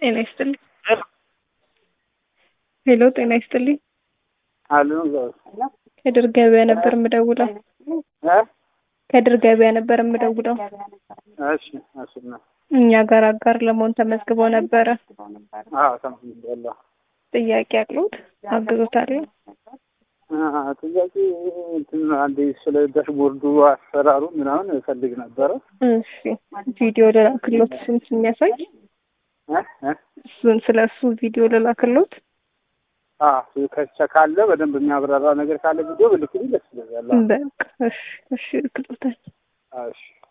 ጤና ይስጥልኝ። ሄሎ ጤና ይስጥልኝ። አሉ ከድር ገበያ ነበር የምደውለው። እ ከድር ገበያ ነበር የምደውለው። እሺ እሺ ነው እኛ ጋር አጋር ለመሆን ተመዝግበው ነበረ። አዎ ተመስገን ጥያቄ አቅሎት አግዞታለሁ። ጥያቄ እንትን አንዴ ስለ ዳሽቦርዱ አሰራሩ ምናምን እፈልግ ነበረ። እሺ ቪዲዮ ልላክሎት እሱን የሚያሳይ እ እ እሱን ስለ እሱ ቪዲዮ ልላክሎት። አዎ ከቻ ካለ በደንብ የሚያብራራ ነገር ካለ ቪዲዮ ብልክልኝ ደስ ይለኛል። በቃ እሺ እሺ ልክሎታል። እሺ